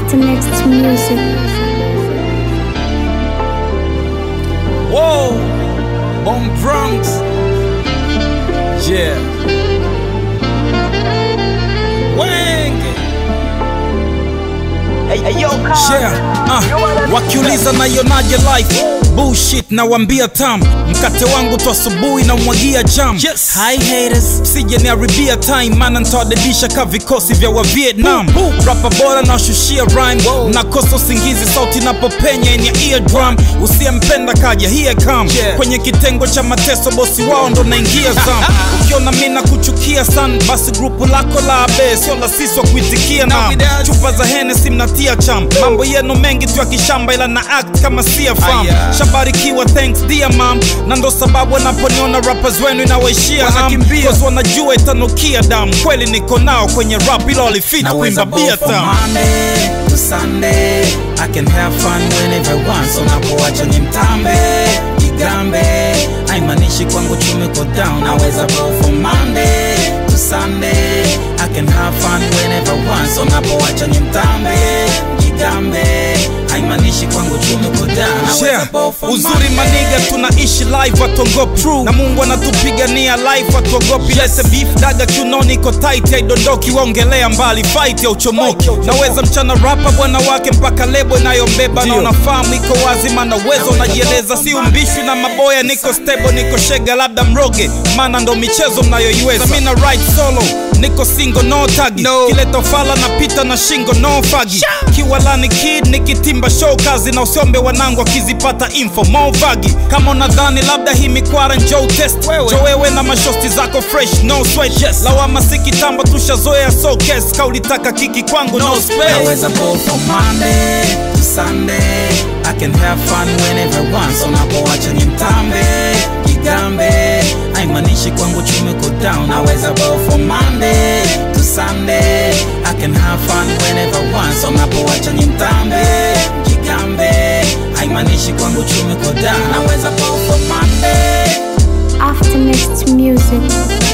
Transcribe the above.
After next music. Whoa, on Bronx. Yeah. Wenge. Yeah. Uh, wakiuliza naionaje life bullshit nawambia tam mkate wangu tu asubuhi na mwagia jam yes. Hi haters sije niharibia time mana ntawadedisha ka vikosi vya wa Vietnam rapa bora nawashushia rhyme nakosa usingizi sauti napopenya in ya eardrum usiyempenda kaja here come yeah. kwenye kitengo cha mateso bosi wao ndo naingia zam ukiona mi na kuchukia san basi grupu lako la abe sio la sisi wa kuitikia na chupa za Hennessy mnatia cham mambo yenu mengi tu ya kishamba ila na act kama siafam Aya. shabarikiwa thanks dear mam na ndo sababu wanaponiona rappers wenu inawaishia ham Wanakimbia. Cause wanajua itanukia dam kweli niko nao kwenye rap ila walifita kuimba bia from tam Monday to Sunday I can have fun whenever I want so napoacha ni mtambe jigambe haimaanishi kwangu chumi ko down naweza go from Monday to Sunday I can have fun whenever I want so napoacha ni mtambe jigambe haimaanishi kwangu chumi ko down naweza Yeah. go from uzuri Monday. maniga tunaishi live watuogopi na mungu anatupigania life watuogopi lete beef daga kiunoni iko tight haidondoki waongelea mbali fight ya uchomoki naweza mchana rapa bwana wake mpaka lebo inayombeba na unafahamu iko wazi maana uwezo unajieleza si umbishwi na maboya niko stable niko shega labda mroge maana ndo michezo mnayoiweza mi na right solo niko single no tagi No. kileta fala napita na shingo no fagi kiwalani kid nikitimba show kazi na usiombe wanangu akizipata info mo vagi kama unadhani labda hii mikwara njoo test Wewe. jo wewe na mashosti zako fresh no sweat yes. lawama si kitambo tushazoea so kes kaulitaka kiki kwangu no, space Naweza go from Monday to Sunday I can have fun whenever I want So napoacha ni mtambe Jigambe Haimaanishi kwangu chumi ko down Naweza go from Monday to Sunday I can have fun whenever I want So napoacha ni mtambe Jigambe Haimaanishi kwangu chumi ko down Naweza go from Monday After next music.